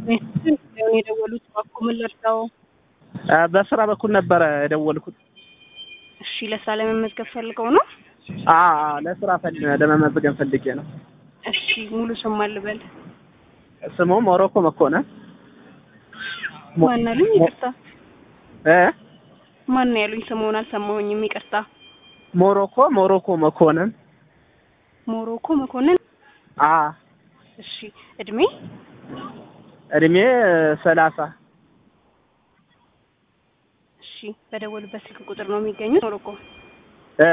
ሆን የደወሉት እባክዎ ምን ልርዳዎ? በስራ በኩል ነበረ የደወልኩት። እሺ ለስራ ለመመዝገብ ፈልገው ነው? አዎ አዎ፣ ለስራ ፈል ለመመዝገብ ፈልጌ ነው። እሺ ሙሉ ስም ማን ልበል? ስሙ ሞሮኮ መኮንን ሞ- ማን አሉኝ? ይቅርታ እ ማን ነው ያሉኝ? ስምዎን አልሰማሁኝም። ይቅርታ። ሞሮኮ ሞሮኮ መኮንን ሞሮኮ መኮንን። አ እሺ እድሜ? እድሜ ሰላሳ እሺ በደወሉበት ስልክ ቁጥር ነው የሚገኙት? ሞሮኮ እ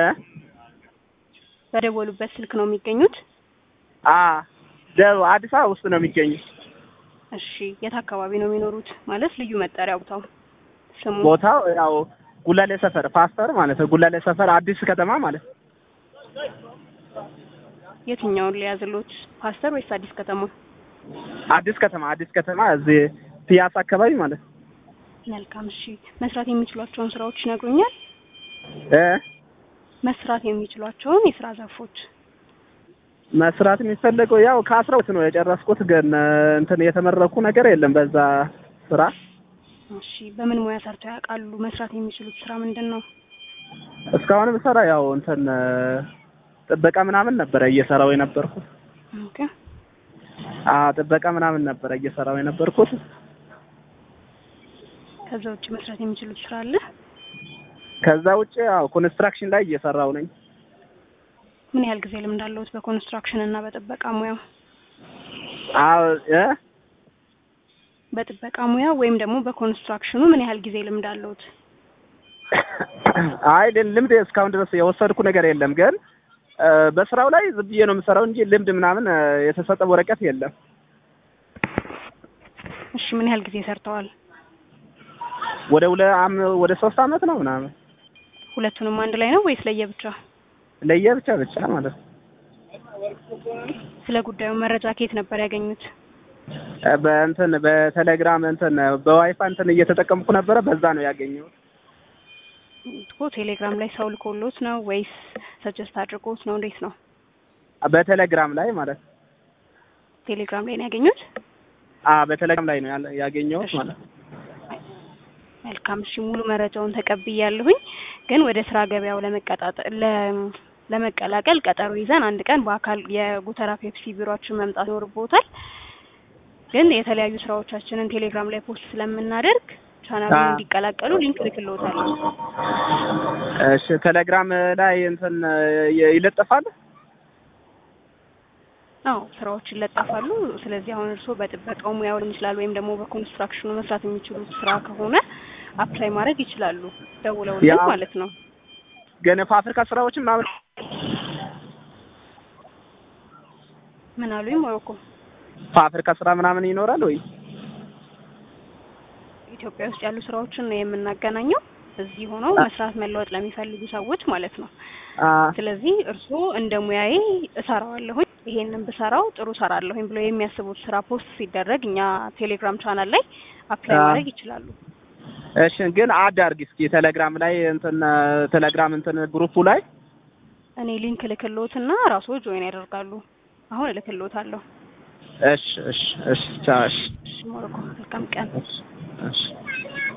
በደወሉበት ስልክ ነው የሚገኙት? አ ደቡብ አዲስ አበባ ውስጥ ነው የሚገኙት። እሺ የት አካባቢ ነው የሚኖሩት? ማለት ልዩ መጠሪያ ቦታው ስሙ? ቦታው ያው ጉላሌ ሰፈር ፓስተር ማለት ነው። ጉላሌ ሰፈር አዲስ ከተማ ማለት ነው። የትኛውን ሊያዝሎት? ፓስተር ወይስ አዲስ ከተማ? አዲስ ከተማ አዲስ ከተማ እዚህ ፒያሳ አካባቢ ማለት ነው። መልካም። እሺ መስራት የሚችሏቸውን ስራዎች ይነግሩኛል? እ መስራት የሚችሏቸውን የስራ ዘርፎች መስራት የሚፈለገው ያው ከአስራ ሁለት ነው የጨረስኩት፣ ግን እንትን የተመረኩ ነገር የለም በዛ ስራ። እሺ በምን ሙያ ሰርተው ያውቃሉ? መስራት የሚችሉት ስራ ምንድን ነው? እስካሁን ብሰራ ያው እንትን ጥበቃ ምናምን ነበረ እየሰራው የነበርኩት። ኦኬ አ ጥበቃ ምናምን ነበረ እየሰራው የነበርኩት። ከዛ ውጭ መስራት የሚችሉት ስራ አለ? ከዛ ውጭ ያው ኮንስትራክሽን ላይ እየሰራው ነኝ። ምን ያህል ጊዜ ልምድ አለዎት በኮንስትራክሽን እና በጥበቃ ሙያው? አዎ እ በጥበቃ ሙያ ወይም ደግሞ በኮንስትራክሽኑ ምን ያህል ጊዜ ልምድ አለዎት? አይ ልምድ እስካሁን ድረስ የወሰድኩ ነገር የለም፣ ግን እ በስራው ላይ ዝም ብዬ ነው የምሰራው እንጂ ልምድ ምናምን እ የተሰጠ ወረቀት የለም። እሺ ምን ያህል ጊዜ ሰርተዋል? ወደ ሁለ አም ወደ ሶስት አመት ነው ምናምን ሁለቱንም አንድ ላይ ነው ወይስ ለየብቻ? ለየብቻ ብቻ ማለት ነው። ስለ ጉዳዩ መረጃ ከየት ነበር ያገኙት? እ በእንትን በቴሌግራም እንትን በዋይፋይ እንትን እየተጠቀምኩ ነበረ፣ በዛ ነው ያገኘሁት። እኮ ቴሌግራም ላይ ሰው ልኮሎት ነው ወይስ ሰጀስት አድርጎት ነው? እንዴት ነው? በቴሌግራም ላይ ማለት ነው። ቴሌግራም ላይ ነው ያገኙት? አ በቴሌግራም ላይ ነው ያለ- ያገኘሁት እሺ። ማለት ነው። መልካም እሺ፣ ሙሉ መረጃውን ተቀብያለሁኝ። ግን ወደ ስራ ገበያው ለመቀጣጠል ለ- ለመቀላቀል ቀጠሮ ይዘን አንድ ቀን በአካል የጉተራ ፔፕሲ ቢሮአችን መምጣት ይኖርቦታል። ግን የተለያዩ ስራዎቻችንን ቴሌግራም ላይ ፖስት ስለምናደርግ ቻናሉን አዎ። እንዲቀላቀሉ ሊንክ ልክልዎታለሁ። እሺ ቴሌግራም ላይ እንትን ይ- ይለጠፋል። አዎ ስራዎች ይለጠፋሉ። ስለዚህ አሁን እርስዎ በጥበቃው ሙያው ሊሆን ይችላል ወይም ደግሞ በኮንስትራክሽኑ መስራት የሚችሉት ስራ ከሆነ አፕላይ ማድረግ ይችላሉ፣ ደውለውልን ያው- ማለት ነው። ግን ፋብሪካ ስራዎችን ምናምን ምን አሉኝ? ሞሮኮ ፋብሪካ ስራ ምናምን ይኖራል ወይ? ኢትዮጵያ ውስጥ ያሉ ስራዎችን ነው የምናገናኘው። እዚህ ሆነው መስራት መለወጥ ለሚፈልጉ ሰዎች ማለት ነው። አ ስለዚህ እርስዎ እንደ ሙያዬ እሰራዋለሁኝ ይሄንን ብሰራው ጥሩ እሰራለሁኝ ብሎ የሚያስቡት ስራ ፖስት ሲደረግ እኛ ቴሌግራም ቻናል ላይ አፕላይ አዎ። ማድረግ ይችላሉ። እሺ ግን አድ አድርጊ እስኪ ቴሌግራም ላይ እንትን ቴሌግራም እንትን ግሩፑ ላይ እኔ ሊንክ እልክልዎትና ራስዎ ጆይን ያደርጋሉ። አሁን እልክልዎታለሁ። እሺ እሺ እሺ ቻው እሺ እሺ ሞሮኮ መልካም ቀን። እሺ እሺ